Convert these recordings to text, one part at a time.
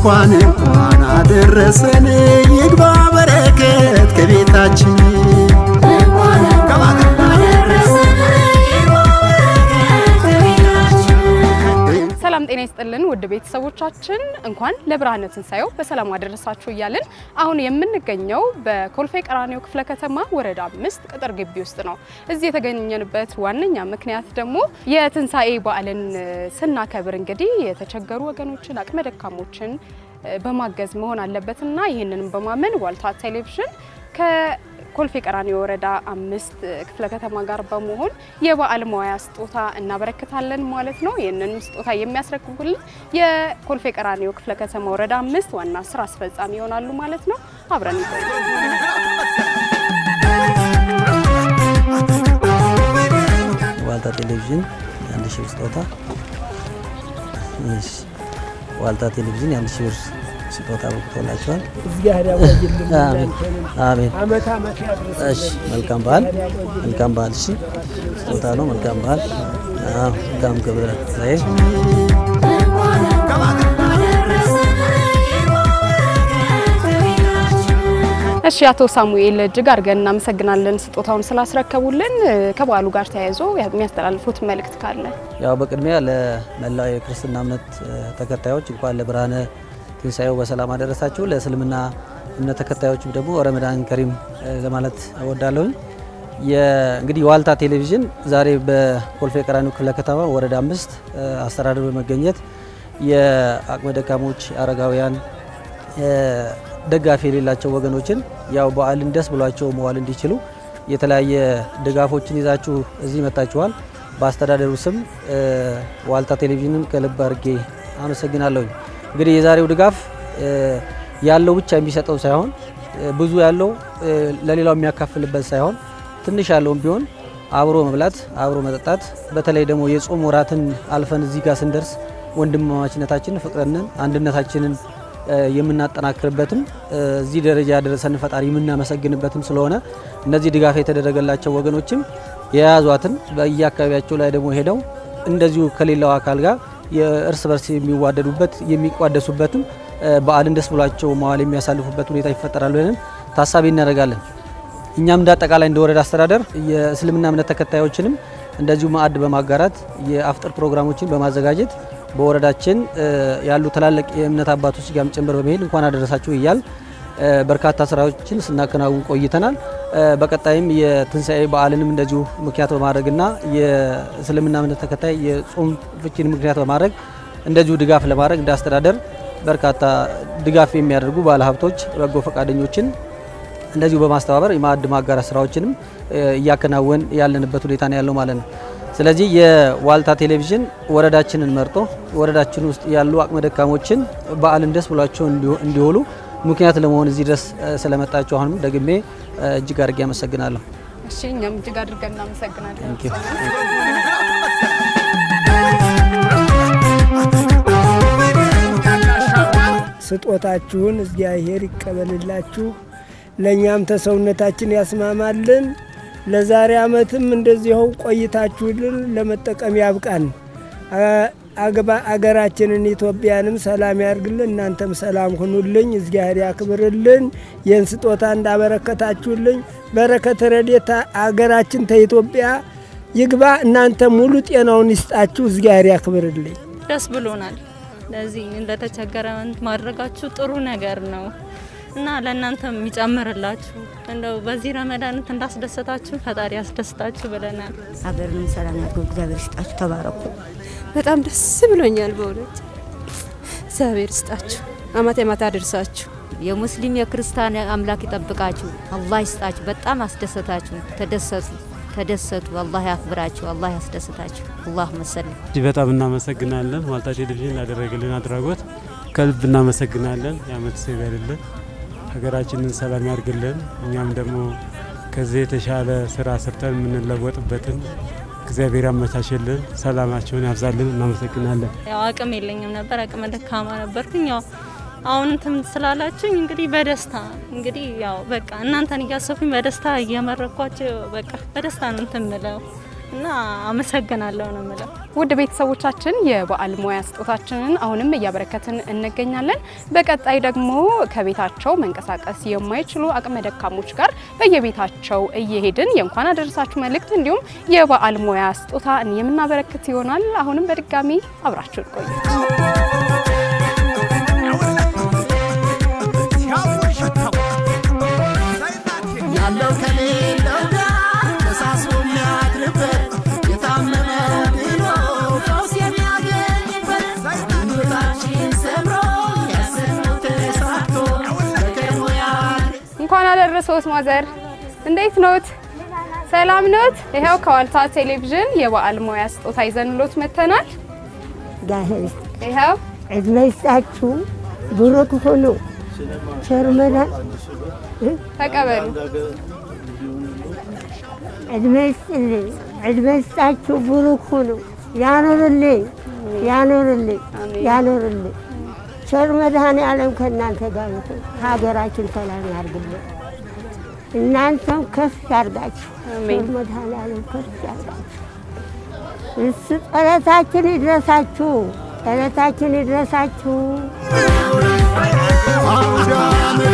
እንኳን እንኳን አደረሰን ይግባ በረከት ከቤታችን ሰላም ጤና ይስጥልን ውድ ቤተሰቦቻችን እንኳን ለብርሃነ ትንሣኤው በሰላም አደረሳችሁ እያልን አሁን የምንገኘው በኮልፌ ቀራኒዮ ክፍለ ከተማ ወረዳ አምስት ቅጥር ግቢ ውስጥ ነው። እዚህ የተገኘንበት ዋነኛ ምክንያት ደግሞ የትንሣኤ በዓልን ስናከብር እንግዲህ የተቸገሩ ወገኖችን አቅመ ደካሞችን በማገዝ መሆን አለበትና ይህንንም በማመን ዋልታ ቴሌቪዥን ከኮልፌ ቀራኒዮ ወረዳ አምስት ክፍለ ከተማ ጋር በመሆን የበዓል መዋያ ስጦታ እናበረክታለን ማለት ነው። ይህንን ስጦታ የሚያስረክቡልን የኮልፌ ቀራኒዮ ክፍለ ከተማ ወረዳ አምስት ዋና ስራ አስፈጻሚ ይሆናሉ ማለት ነው። አብረን ዋልታ ቴሌቪዥን የአንድ ሺህ ብር ስጦታ እሺ። ዋልታ ቴሌቪዥን የአንድ ሺህ ብር ስጦታ በቅቶላቸዋል። እግዚአብሔር ያቆይልን። አሜን አሜን። አመት አመት ያድርስ። እሺ መልካም በዓል መልካም በዓል። እሺ ስጦታ ነው። መልካም በዓል። አዎ መልካም ክብረ ትንሣኤ እሺ አቶ ሳሙኤል እጅግ አድርገን እናመሰግናለን ስጦታውን ስላስረከቡልን። ከበዓሉ ጋር ተያይዞ የሚያስተላልፉት መልእክት ካለ? ያው በቅድሚያ ለመላው የክርስትና እምነት ተከታዮች እንኳን ለብርሃነ ትንሣኤው በሰላም አደረሳችሁ። ለእስልምና እምነት ተከታዮችም ደግሞ ረመዳን ከሪም ለማለት እወዳለሁኝ። እንግዲህ ዋልታ ቴሌቪዥን ዛሬ በኮልፌ ቀራኒዮ ክፍለ ከተማ ወረዳ አምስት አስተዳደር በመገኘት የአቅመ ደካሞች፣ አረጋውያን ደጋፊ የሌላቸው ወገኖችን ያው በዓልን ደስ ብሏቸው መዋል እንዲችሉ የተለያየ ድጋፎችን ይዛችሁ እዚህ መጥታችኋል። በአስተዳደሩ ስም ዋልታ ቴሌቪዥንን ከልብ አድርጌ አመሰግናለሁኝ። እንግዲህ የዛሬው ድጋፍ ያለው ብቻ የሚሰጠው ሳይሆን ብዙ ያለው ለሌላው የሚያካፍልበት ሳይሆን ትንሽ ያለውም ቢሆን አብሮ መብላት፣ አብሮ መጠጣት በተለይ ደግሞ የጾም ወራትን አልፈን እዚህ ጋር ስንደርስ ወንድማማችነታችንን፣ ፍቅርንን፣ አንድነታችንን የምናጠናክርበትም እዚህ ደረጃ ያደረሰን ፈጣሪ የምናመሰግንበትም ስለሆነ እነዚህ ድጋፍ የተደረገላቸው ወገኖችም የያዟትን በየአካባቢያቸው ላይ ደግሞ ሄደው እንደዚሁ ከሌላው አካል ጋር የእርስ በርስ የሚዋደዱበት የሚቋደሱበትም በዓልን ደስ ብሏቸው መዋል የሚያሳልፉበት ሁኔታ ይፈጠራል ብለን ታሳቢ እናደርጋለን። እኛም እንደ አጠቃላይ እንደ ወረዳ አስተዳደር የእስልምና እምነት ተከታዮችንም እንደዚሁ ማዕድ በማጋራት የአፍጥር ፕሮግራሞችን በማዘጋጀት በወረዳችን ያሉ ትላልቅ የእምነት አባቶች ጋርም ጭምር በመሄድ እንኳን አደረሳችሁ እያል በርካታ ስራዎችን ስናከናውን ቆይተናል። በቀጣይም የትንሣኤ በዓልንም እንደዚሁ ምክንያት በማድረግና የእስልምና እምነት ተከታይ የጾም ፍቺን ምክንያት በማድረግ እንደዚሁ ድጋፍ ለማድረግ እንደ አስተዳደር በርካታ ድጋፍ የሚያደርጉ ባለሀብቶች፣ በጎ ፈቃደኞችን እንደዚሁ በማስተባበር የማዕድ ማጋራት ስራዎችንም እያከናወን ያለንበት ሁኔታ ነው ያለው ማለት ነው። ስለዚህ የዋልታ ቴሌቪዥን ወረዳችንን መርጦ ወረዳችን ውስጥ ያሉ አቅመ ደካሞችን በዓልን ደስ ብሏቸው እንዲውሉ ምክንያት ለመሆን እዚህ ድረስ ስለመጣችሁ አሁንም ደግሜ እጅግ አድርጌ አመሰግናለሁ። እሺ እኛም እጅግ አድርገን እናመሰግናለን። Thank you። ስጦታችሁን እግዚአብሔር ይቀበልላችሁ፣ ለእኛም ተሰውነታችን ያስማማልን። ለዛሬ ዓመትም እንደዚሁ ቆይታችሁልን ለመጠቀም ያብቃን። አገባ- አገራችንን ኢትዮጵያንም ሰላም ያርግልን። እናንተም ሰላም ሁኑልኝ፣ እግዚአብሔር ያክብርልን። ይህን ስጦታ እንዳበረከታችሁልኝ በረከት ረድኤት አገራችን ተኢትዮጵያ ይግባ። እናንተ ሙሉ ጤናውን ይስጣችሁ፣ እግዚአብሔር ያክብርልኝ። ደስ ብሎናል። ለዚህ ለተቸገረ ማድረጋችሁ ጥሩ ነገር ነው እና ለእናንተም የሚጨምርላችሁ እንደው በዚህ ረመዳን እንዳስደሰታችሁ ፈጣሪ ያስደስታችሁ ብለናል። ሀገርንም ሰላም ያድርገው። እግዚአብሔር ይስጣችሁ። ተባረኩ። በጣም ደስ ብሎኛል በእውነት እግዚአብሔር ይስጣችሁ፣ አመት አመት አድርሳችሁ። የሙስሊም የክርስቲያን አምላክ ይጠብቃችሁ። አላህ ይስጣችሁ። በጣም አስደሰታችሁ። ተደሰቱ፣ ተደሰቱ። አላህ ያክብራችሁ። አላህ ያስደስታችሁ። አላህ መሰለም እጅግ በጣም እናመሰግናለን። ዋልታ ቴሌቪዥን ላደረገልን አድራጎት ከልብ እናመሰግናለን። የአመት ሰው ይበልልን፣ ሀገራችንን ሰላም ያርግልን። እኛም ደግሞ ከዚህ የተሻለ ስራ ሰርተን የምንለወጥበትን እግዚአብሔር ያመቻችልን፣ ሰላማቸውን ያብዛልን። እናመሰግናለን። ያው አቅም የለኝም ነበር፣ አቅመ ደካማ ነበርኩኝ። ያው አሁን እንትን ስላላችሁኝ እንግዲህ በደስታ እንግዲህ ያው በቃ እናንተን እያሰብኩኝ በደስታ እየመረኳቸው በቃ በደስታ ነው እንትን ምለው እና አመሰግናለሁ ነው የምለው። ውድ ቤተሰቦቻችን የበዓል ሙያ ስጦታችንን አሁንም እያበረከትን እንገኛለን። በቀጣይ ደግሞ ከቤታቸው መንቀሳቀስ የማይችሉ አቅመ ደካሞች ጋር በየቤታቸው እየሄድን የእንኳን አደረሳችሁ መልእክት እንዲሁም የበዓል ሙያ ስጦታ የምናበረክት ይሆናል። አሁንም በድጋሚ አብራችሁን ቆዩ። ያለው ከሌለው ጋር ተሳስቦ የሚያድርበት የታመመ ድኖ ፈውስ የሚያገኝበት ሕይወታችን ሰምሮ ያሰብነው ተሳክቶ በከርሞ ያድር እንኳን አደረሰዎት ማዘር፣ እንዴት ኖት? ሰላም ኖት? ይኸው ከዋልታ ቴሌቪዥን የበዓል ሙያ ስጦታ ይዘንሎት መጥተናል። ጋሄስ ይኸው ዕድሜ ይስጣችሁ፣ ብሩክ ሁኑ። ቸር መዳን ተቀበሉ። ዕድሜ ይስጥልኝ፣ ዕድሜ ይስጣችሁ፣ ብሩክ ሁኑ። ያኑርልኝ፣ ያኑርልኝ፣ ያኑርልኝ። ቸር መድኃኔ ዓለም ከእናንተ ጋር ይሁን። ሀገራችን ሰላም ያርግልን። እናንተም ከፍ ያርጋችሁ። ቸር መድኃኔ ዓለም ከፍ ያርጋችሁ። እሱ ጸሎታችን ይድረሳችሁ፣ ጸሎታችን ይድረሳችሁ። አውደ ዓመት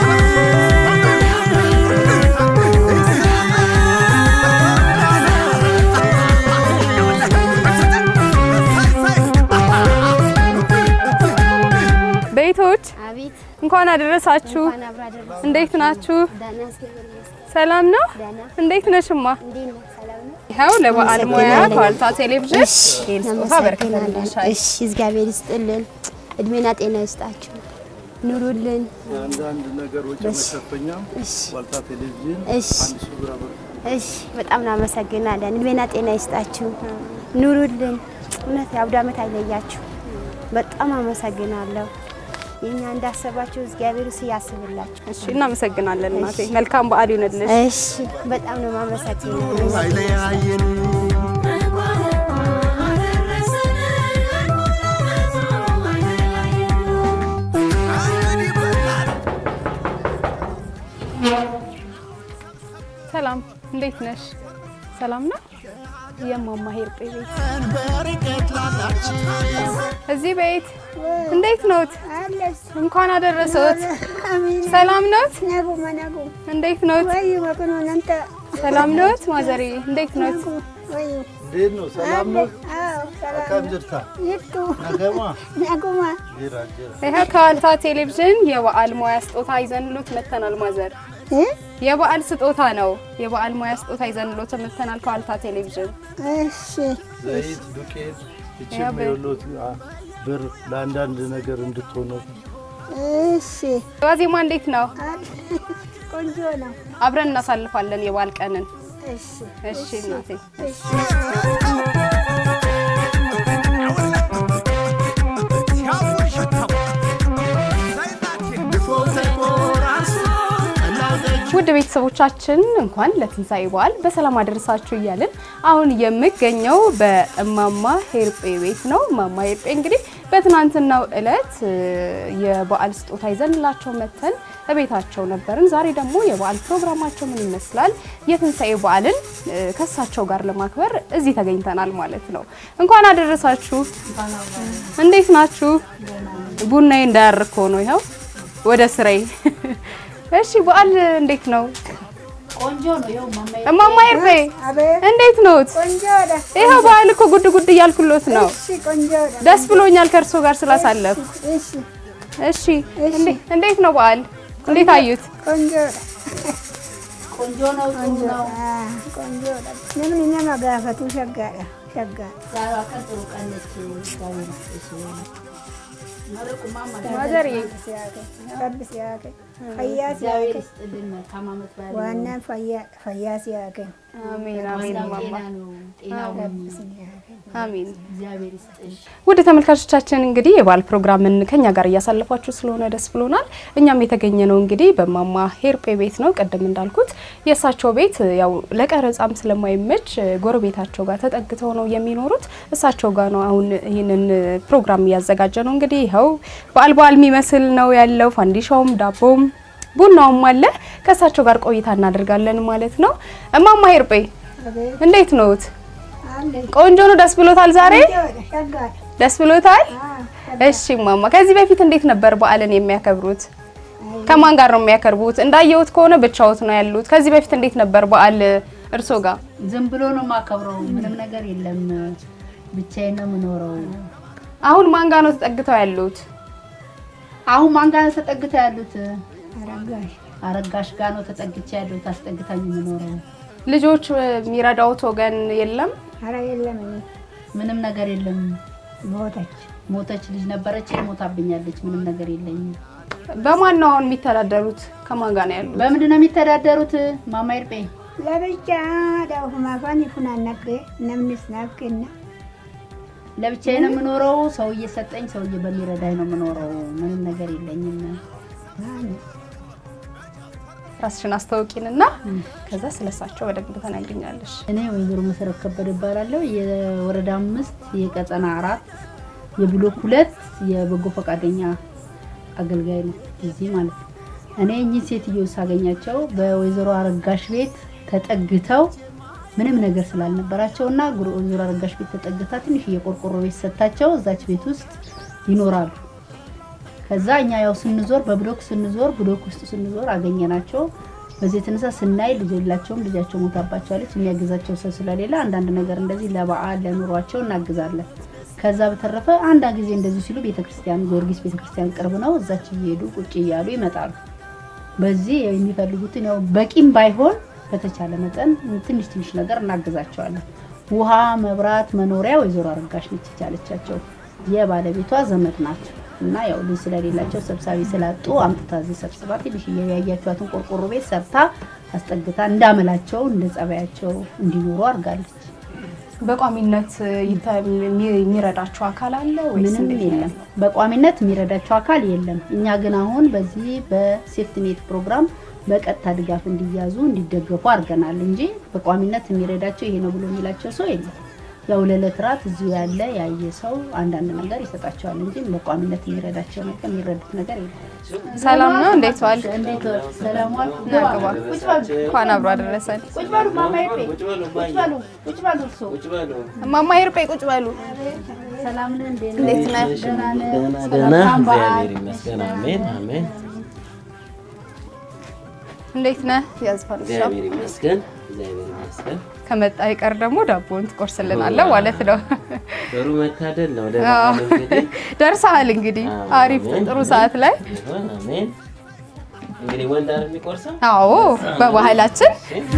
ቤቶች አቤት እንኳን አደረሳችሁ። እንኳን አብራ ደረሰ። እንዴት ናችሁ? ደህና እግዚአብሔር ይመስገን። ሰላም ነው? ደህና እንዴት ነሽማ? እንዴት ነህ? ሰላም ነው? ይኸው ለበዓል ሙያ አመሰግናለሁ። ከዋልታ ቴሌቪዥን እሺ፣ ይህን ስጦታ እናመሰግናለን። አበረክተንልሻል። እሺ፣ እግዚአብሔር ይስጥልን፣ እድሜና ጤና ይስጣችሁ፣ ኑሩልን። አንዳንድ ነገሮች እሺ፣ መሸፈኛም እሺ፣ ዋልታ ቴሌቪዥን እሺ፣ አንድ ሺህ ብር አበረከተ። እሺ፣ በጣም እናመሰግናለን። እድሜና ጤና ይስጣችሁ፣ ኑሩልን። እውነት የአውደ ዓመት አይለያችሁ። በጣም አመሰግናለሁ። የኛ እንዳሰባችሁ እግዚአብሔር እሱ ያስብላችሁ። እሺ፣ እናመሰግናለን እናቴ። መልካም በዓል ይሁንልሽ። እሺ፣ በጣም ነው የማመሰግነው። አይለያየን ሰላም፣ እንዴት ነሽ? ሰላም ነው? የማማ ሄርጴ ቤት በርቀት ላላችን እዚህ ቤት እንዴት ኖት? እንኳን አደረሰዎት። ሰላም ኖት? እንዴት ኖት? ሰላም ኖት? ማዘሬ እንዴት ኖት? እንዴት ነው? ሰላም ነው? አካም ጅርታ ነገማ ጅራ ጅራ ይኸው ከዋልታ ቴሌቪዥን የበዓል ሙያ ስጦታ ይዘንሎት መተናል። ማዘር የበዓል ስጦታ ነው። የበዓል ሙያ ስጦታ ይዘንሎት መተናል ከዋልታ ቴሌቪዥን። ዘይት፣ ዱቄት እቺ ያው በ- የሎት ብር ለአንዳንድ ነገር እንድትሆኑ ዋዜማ እንዴት ነው? ቆንጆ ነው። አብረን እናሳልፋለን የበዓል ቀንን። እሺ እናቴ። ድፎው ተቆራርሶ ጠላው ጠጁ ውድ ቤተሰቦቻችን እንኳን ለትንሣኤ በዓል በሰላም አደረሳችሁ እያልን አሁን የምገኘው በእማማ ሄርጴ ቤት ነው። እማማ ሄርጴ እንግዲህ በትናንትናው ዕለት እ, የበዓል ስጦታ ይዘንላቸው መተን እቤታቸው ነበርን። ዛሬ ደግሞ የበዓል ፕሮግራማቸው ምን ይመስላል፣ የትንሣኤ በዓልን እ, ከእሳቸው ጋር ለማክበር እዚህ ተገኝተናል ማለት ነው። እንኳን አደረሳችሁ። እንዴት ናችሁ? ቡናዬ እንዳያርኮ ነው ይኸው ወደ ስራዬ እሺ በዓል እንዴት ነው? ቆንጆ ነው። ይኸው ማማ እማማ ይርፌ እንዴት ኖት? ይኸው በዓል እኮ ጉድ ጉድ እያልኩሎት ነው። ደስ ብሎኛል ከእርሶ ጋር ስላሳለፍኩ። እሺ እንዴ- እንዴት ነው በዓል? እንዴት አዩት? ቆንጆ ቆንጆ ነው። ጥሩ ነው። ቆንጆ ለምን እኛ መጋፈቱ ሸጋዳ ሸጋ ዛሬዋ ቀን ጥሩ ቀን ነች። እግዚአብሔር ይስጥሽ። መርቁ ማማ ማዘር ረብ ሲያከ ፈያ እግዚአብሔር ሲያከ ይስጥልን። መልካም ዓመት በዓል ዋና ፈያ ፈያ ሲያከ አሜን አሜን ዋናው እማማ ጤና ነው። ጤናው አሜን። እግዚአብሔር ይስጥሽ። ውድ ተመልካቾቻችን እንግዲህ የበዓል ፕሮግራምን ከኛ ጋር እያሳለፋችሁ ስለሆነ ደስ ብሎናል። እኛም የተገኘ ነው እንግዲህ በማማ ሄርጴ ቤት ነው። ቅድም እንዳልኩት የእሳቸው ቤት ያው ለቀረጻም ስለማይመች ጎረቤታቸው ጋር ተጠግተው ነው የሚኖሩት። እሳቸው ጋር ነው አሁን ይህንን ፕሮግራም እያዘጋጀ ነው። እንግዲህ ይኸው በዓል በዓል የሚመስል ነው ያለው። ፋንዲሻውም ዳቦም ቡናውም አለ። ከእሳቸው ጋር ቆይታ እናደርጋለን ማለት ነው። እማማ ሄርጴ እንዴት ነዎት? ቆንጆ ነው። ደስ ብሎታል ዛሬ ሸጋ ደስ ብሎታል። እሺ ማማ፣ ከዚህ በፊት እንዴት ነበር በዓልን የሚያከብሩት? ከማን ጋር ነው የሚያከብሩት? እንዳየሁት ከሆነ ብቻዎት ነው ያሉት። ከዚህ በፊት እንዴት ነበር በዓል እርሶ ጋር? ዝም ብሎ ነው የማከብረው። ምንም ነገር የለም። ብቻዬን ነው የምኖረው። አሁን ማን ጋር ነው ተጠግተው ያሉት? አሁን ማን ጋር ነው ተጠግተው ያሉት? አረጋሽ አረጋሽ ጋር ነው ተጠግቼ ያሉት። አስጠግታኝ የምኖረው ልጆች የሚረዳውት ወገን የለም? ኧረ የለም እኔ ምንም ነገር የለም። ሞተች ሞተች ልጅ ነበረች፣ ሞታብኛለች። ምንም ነገር የለኝም። በማን ነው አሁን የሚተዳደሩት? ከማን ጋር ነው ያሉት? በምንድን ነው የሚተዳደሩት? ማማ ይርጴ ለብቻ ዳሁ ማፋን ይፉናነቅ ነምንስ ናቅና ለብቻዬ ነው የምኖረው። ሰው እየሰጠኝ ሰውዬ በሚረዳኝ ነው የምኖረው። ምንም ነገር የለኝም። ራስሽን አስታውቂንና ከዛ ስለሳቸው በደንብ ተናግኛለሽ። እኔ ወይዘሮ መሰረት ከበደ እባላለሁ። የወረዳ አምስት የቀጠና አራት የብሎክ ሁለት የበጎ ፈቃደኛ አገልጋይ ነው እዚህ ማለት ነው። እኔ እኚህ ሴትዮ ሳገኛቸው በወይዘሮ አረጋሽ ቤት ተጠግተው ምንም ነገር ስላልነበራቸው እና ወይዘሮ አረጋሽ ቤት ተጠግታ ትንሽ የቆርቆሮ ቤት ሰጥታቸው እዛች ቤት ውስጥ ይኖራሉ። ከዛ እኛ ያው ስንዞር በብሎክ ስንዞር ብሎክ ውስጥ ስንዞር አገኘናቸው። በዚህ የተነሳ ስናይ ልጅ የላቸውም፣ ልጃቸው ሞታባቸዋለች። የሚያግዛቸው ሰው ስለሌለ አንዳንድ ነገር እንደዚህ ለበዓል ለኑሯቸው እናግዛለን። ከዛ በተረፈ አንድ ጊዜ እንደዚህ ሲሉ ቤተክርስቲያን ጊዮርጊስ ቤተክርስቲያን ቅርብ ነው፣ እዛች እየሄዱ ቁጭ እያሉ ይመጣሉ። በዚህ የሚፈልጉትን ያው በቂም ባይሆን በተቻለ መጠን ትንሽ ትንሽ ነገር እናግዛቸዋለን። ውሃ፣ መብራት፣ መኖሪያ ወይዘሮ አረጋሽ ነች የቻለቻቸው። የባለቤቷ ዘመድ ናቸው እና ያው ልጅ ስለሌላቸው ሰብሳቢ ስላጡ አምጥታ እዚህ ሰብስባ ትንሽ ያያችኋትን ቆርቆሮ ቤት ሰርታ አስጠግታ እንዳመላቸው እንደ ጸባያቸው እንዲኖሩ አድርጋለች። በቋሚነት ይተ- የሚ- የሚረዳቸው አካል አለ ወይስ ምንም እንዴት ነው የለም። በቋሚነት የሚረዳቸው አካል የለም። እኛ ግን አሁን በዚህ በሴፍትኔት ፕሮግራም በቀጥታ ድጋፍ እንዲያዙ እንዲደገፉ አድርገናል እንጂ በቋሚነት የሚረዳቸው ይሄ ነው ብሎ የሚላቸው ሰው የለም። ያው ለዕለት ራት እዚሁ ያለ ያየ ሰው አንዳንድ ነገር ይሰጣቸዋል እንጂ በቋሚነት የሚረዳቸው ነገር የሚረዱት ነገር የለም። ሰላም ነው? እንዴት ዋል? እንዴት ዋል? ሰላም ዋል? ና ግባ። ቁጭ በሉ። እንኳን አብሮ አደረሰን። ቁጭ በሉ ማማ ይርጴ። ቁጭ በሉ። ቁጭ በሉ እርስዎ። እማማ ይርጴ ቁጭ በሉ። ሰላም ነህ? እንዴት ነህ? እንዴት ነህ? ደህና ነህ? ደህና ደህና፣ መልካም በዓል። እግዚአብሔር ይመስገን። አሜን አሜን። እንዴት ነህ? ያዝፋልሻ እግዚአብሔር ይመስገን፣ እግዚአብሔር ይመስገን። ከመጣ ይቀር ደግሞ ዳቦን ትቆርስልናለህ ማለት ነው። ጥሩ መታደል ነው። አዎ። ለበዓል እንግዲህ ደርሰሃል እንግዲህ አሪፍ አሜን። ጥሩ ሰዓት ላይ ይሁን፣ አሜን። እንግዲህ ወንድ አይደል የሚቆርሰው? አዎ በባህላችን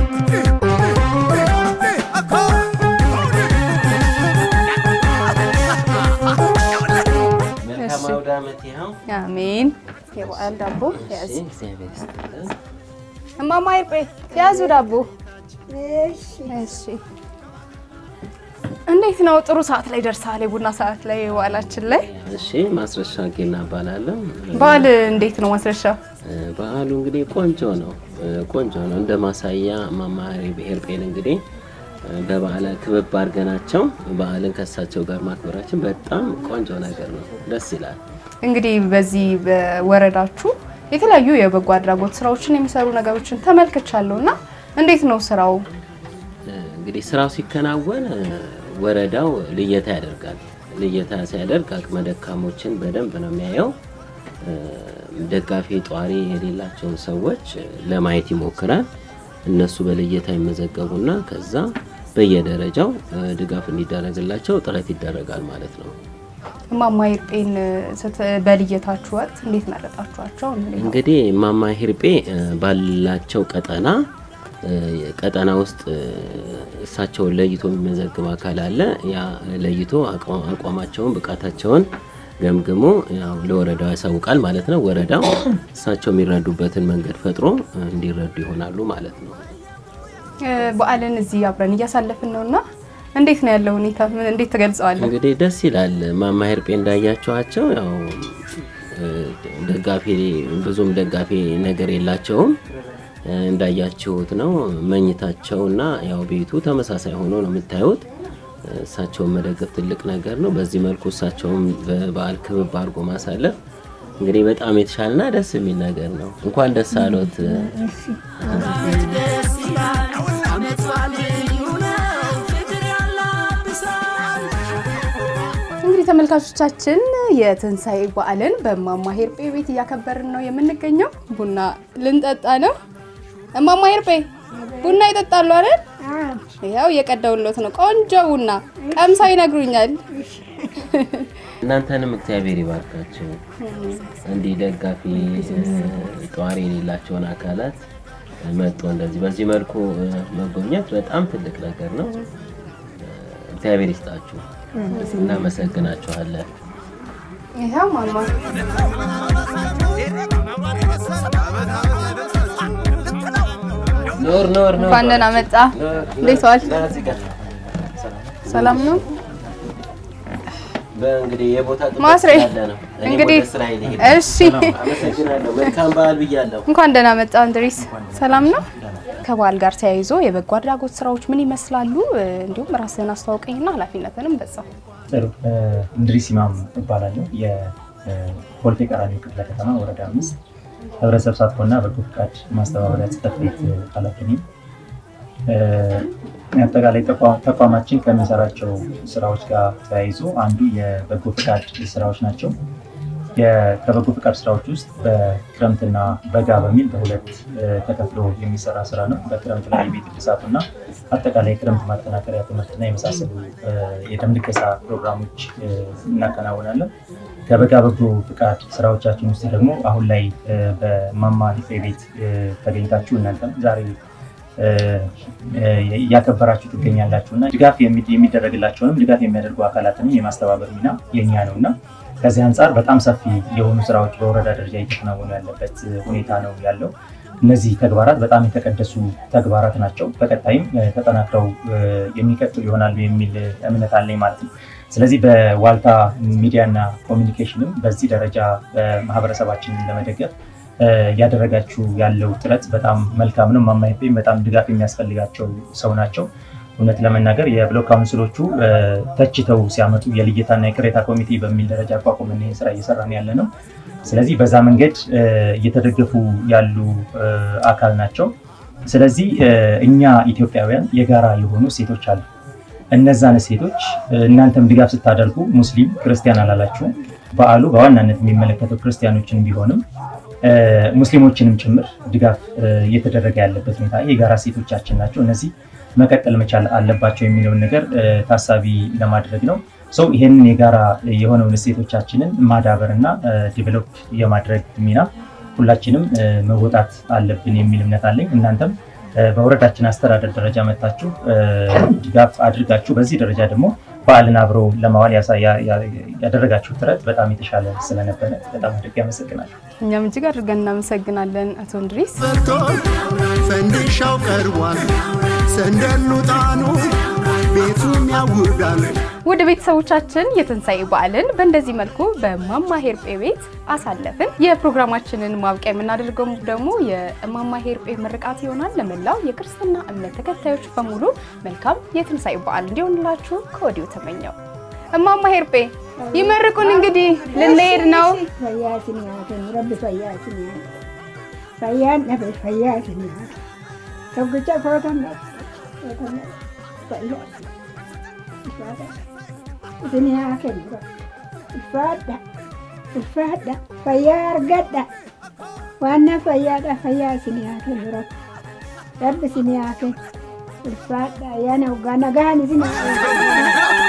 መልካም አውደ ዓመት ይኸው። አሜን። የበዓል ዳቦ ያዝ። እሺ፣ እግዚአብሔር ይስጥልን። እማማ ይርጴ ያዙ ዳቦ። እሺ እንዴት ነው? ጥሩ ሰዓት ላይ ደርሰሃል። የቡና ሰዓት ላይ የበዓላችን ላይ እሺ፣ ማስረሻ ጌና እባላለሁ። በዓል እንዴት ነው ማስረሻ? እ፣ በዓሉ እንግዲህ ቆንጆ ነው እ፣ ቆንጆ ነው። እንደ ማሳያ ማማሪ ብሔር ጴን እንግዲህ እ፣ በበዓል ክብብ አድርገናቸው በዓልን ከእሳቸው ጋር ማክበራችን በጣም ቆንጆ ነገር ነው። ደስ ይላል። እንግዲህ በዚህ በወረዳችሁ የተለያዩ የበጎ አድራጎት ስራዎችን የሚሰሩ ነገሮችን ተመልክቻለሁ እና እንዴት ነው ስራው? እ፣ እንግዲህ ስራው ሲከናወን እ፣ ወረዳው ልየታ ያደርጋል። ልየታ ሲያደርግ አቅመ ደካሞችን በደንብ ነው የሚያየው። እ፣ ደጋፊ ጧሪ የሌላቸውን ሰዎች እ፣ ለማየት ይሞክራል። እነሱ በልየታ ይመዘገቡና ከዛ በየደረጃው እ፣ ድጋፍ እንዲደረግላቸው ጥረት ይደረጋል ማለት ነው። እማማ ይርጴን ስት- በልየታችሁ ወቅት እንዴት መረጣችኋቸው? እንዴት ነው? እንግዲህ እማማ ሂርጴ እ፣ ባላቸው ቀጠና እ፣ ቀጠና ውስጥ እ፣ እሳቸውን ለይቶ የሚመዘግብ አካል አለ። ያ ለይቶ አቋ- አቋማቸውን ብቃታቸውን ገምግሞ ያው ለወረዳው ያሳውቃል ማለት ነው። ወረዳው እሳቸው የሚረዱበትን መንገድ ፈጥሮ እ፣ እንዲረዱ ይሆናሉ ማለት ነው። እ፣ በዓልን እዚህ አብረን እያሳለፍን ነው እና እንዴት ነው ያለው ሁኔታ? ምን- እንዴት ትገልጸዋለህ? እንግዲህ ደስ ይላል። እማማ ሂርጴ እንዳያቸዋቸው ያው እ፣ ደጋፊ ብዙም ደጋፊ ነገር የላቸውም። እ፣ እንዳያችሁት ነው መኝታቸውና ያው ቤቱ ተመሳሳይ ሆኖ ነው የምታዩት። እ፣ እሳቸውን መደገፍ ትልቅ ነገር ነው። በዚህ መልኩ እሳቸውን በበዓል ክብብ አድርጎ ማሳለፍ እንግዲህ በጣም የተሻለና ደስ የሚል ነገር ነው። እንኳን ደስ አሎት። ደስ ይላል አመት በዓል ልዩ ነው ፍቅር ያላት እንግዲህ ተመልካቾቻችን የትንሣኤ በዓልን በእማማ ሄርጴ ቤት እያከበርን ነው የምንገኘው። ቡና ልንጠጣ ነው። እማማ ሄርጴ ቡና ይጠጣሉ አይደል? ያው እየቀዳውሎት ነው። ቆንጆ ቡና ቀምሳ ይነግሩኛል። እናንተንም እግዚአብሔር ይባርካቸው። እንዲህ ደጋፊ ጧሪ የሌላቸውን አካላት መጥቶ እንደዚህ በዚህ መልኩ መጎብኘት በጣም ትልቅ ነገር ነው። እግዚአብሔር ይስጣችሁ። እናመሰግናችኋለን። ይኸው ማማ ኖር ኖር ኖር እንኳን ደህና መጣ። እንዴት ዋል? ሰላም ነው? በእንግዲህ የቦታ ጥበት ማስሬ ስላለ ነው። እኔ እንግዲህ ወደ ስራዬ ልሄድ እሺ። ነው። አመሰግናለሁ። መልካም በዓል ብያለሁ። እንኳን ደህና መጣ እንድሪስ። ሰላም ነው? ከበዓል ጋር ተያይዞ የበጎ አድራጎት ስራዎች ምን ይመስላሉ? እንዲሁም ራስህን አስተዋውቀኝና ኃላፊነትንም በዛው። ጥሩ እንድሪስ ኢማም እባላለሁ። የኮልፌ ቀራኒዮ ክፍለ ከተማ ወረዳ አምስት ህብረተሰብ ተሳትፎና በጎ ፍቃድ ማስተባበሪያ ጽሕፈት ቤት ኃላፊ ነኝ። አጠቃላይ ተቋ- ተቋማችን ከሚሰራቸው ስራዎች ጋር ተያይዞ አንዱ የበጎ ፍቃድ ስራዎች ናቸው። የ- ከበጎ ፍቃድ ስራዎች ውስጥ በክረምትና በጋ በሚል በሁለት እ፣ ተከፍሎ የሚሰራ ስራ ነው። በክረምት ላይ የቤት እድሳቱና አጠቃላይ የክረምት ማጠናከሪያ ትምህርትና የመሳሰሉ እ፣ የደም ልገሳ ፕሮግራሞች እ፣ እናከናውናለን። ከበጋ በጎ ፍቃድ ስራዎቻችን ውስጥ ደግሞ አሁን ላይ እ፣ በማማ ሂፌ ቤት እ፣ ተገኝታችሁ እናንተም ዛሬ እ፣ እ፣ እያከበራችሁ ትገኛላችሁ እና ድጋፍ የሚ- የሚደረግላቸውንም ድጋፍ የሚያደርጉ አካላትንም የማስተባበር ሚና የኛ ነው እና ከዚህ አንጻር በጣም ሰፊ የሆኑ ስራዎች በወረዳ ደረጃ እየተከናወኑ ያለበት ሁኔታ ነው ያለው። እነዚህ ተግባራት በጣም የተቀደሱ ተግባራት ናቸው። በቀጣይም እ፣ ተጠናክረው እ፣ የሚቀጥሉ ይሆናሉ የሚል እምነት አለኝ ማለት ነው። ስለዚህ በዋልታ ሚዲያና ኮሚኒኬሽንም በዚህ ደረጃ ማህበረሰባችንን ለመደገፍ እ፣ እያደረጋችሁ ያለው ጥረት በጣም መልካም ነው። እማማ ሄርጴም በጣም ድጋፍ የሚያስፈልጋቸው ሰው ናቸው። እውነት ለመናገር የብሎክ ካውንስሎቹ እ፣ ተችተው ሲያመጡ የልየታና የቅሬታ ኮሚቴ በሚል ደረጃ አቋቁመን ይህን ስራ እየሰራን ያለ ነው። ስለዚህ በዛ መንገድ እ፣ እየተደገፉ ያሉ እ፣ አካል ናቸው። ስለዚህ እ፣ እኛ ኢትዮጵያውያን የጋራ የሆኑ ሴቶች አሉ። እነዛን ሴቶች እ፣ እናንተም ድጋፍ ስታደርጉ ሙስሊም ክርስቲያን አላላችሁም። በዓሉ በዋናነት የሚመለከተው ክርስቲያኖችን ቢሆንም እ፣ ሙስሊሞችንም ጭምር ድጋፍ እ፣ እየተደረገ ያለበት ሁኔታ የጋራ ሴቶቻችን ናቸው። እነዚህ መቀጠል መቻል አለባቸው የሚለውን ነገር እ፣ ታሳቢ ለማድረግ ነው። ሰው ይሄንን የጋራ የሆነውን እሴቶቻችንን ማዳበር እና ዲቨሎፕ የማድረግ ሚና ሁላችንም እ፣ መወጣት አለብን የሚል እምነት አለኝ። እናንተም እ፣ በወረዳችን አስተዳደር ደረጃ መታችሁ እ፣ ድጋፍ አድርጋችሁ በዚህ ደረጃ ደግሞ በዓልን አብሮ ለማዋል ያሳ- ያ- ያ- ያደረጋችሁ ጥረት በጣም የተሻለ ስለነበረ በጣም አድርጌ አመሰግናለሁ። እኛም እጅግ አድርገን እናመሰግናለን አቶ እንድሪስ። ፈንዲሻው ቀርቧል፣ ሰንደሉ ጣኑ ቤቱም ያውዳል። ውድ ቤተሰቦቻችን የትንሣኤ በዓልን በእንደዚህ መልኩ በእማማ ሄርጴ ቤት አሳለፍን። የፕሮግራማችንን ማብቂያ የምናደርገው ደግሞ የእማማ ሄርጴ ምርቃት ይሆናል። ለመላው የክርስትና እምነት ተከታዮች በሙሉ መልካም የትንሣኤ በዓል እንዲሆንላችሁ ከወዲሁ ተመኘው። እማማ ሄርጴ ይመርቁን። እንግዲህ ልንሄድ ነው። ፈያትን ያትን ረቢ ፈያትን ያት ፈያን ነበር ፈያትን ያት ተጉጫ ፎተን isin yaa kennu ulfaadha ulfaadha fayyaa argadha waan fayyaadha fayyaa isin yaa kennu rabbi rabbi isin yaa kennu ulfaadha ayyaana waggaa nagaan isin yaa kennu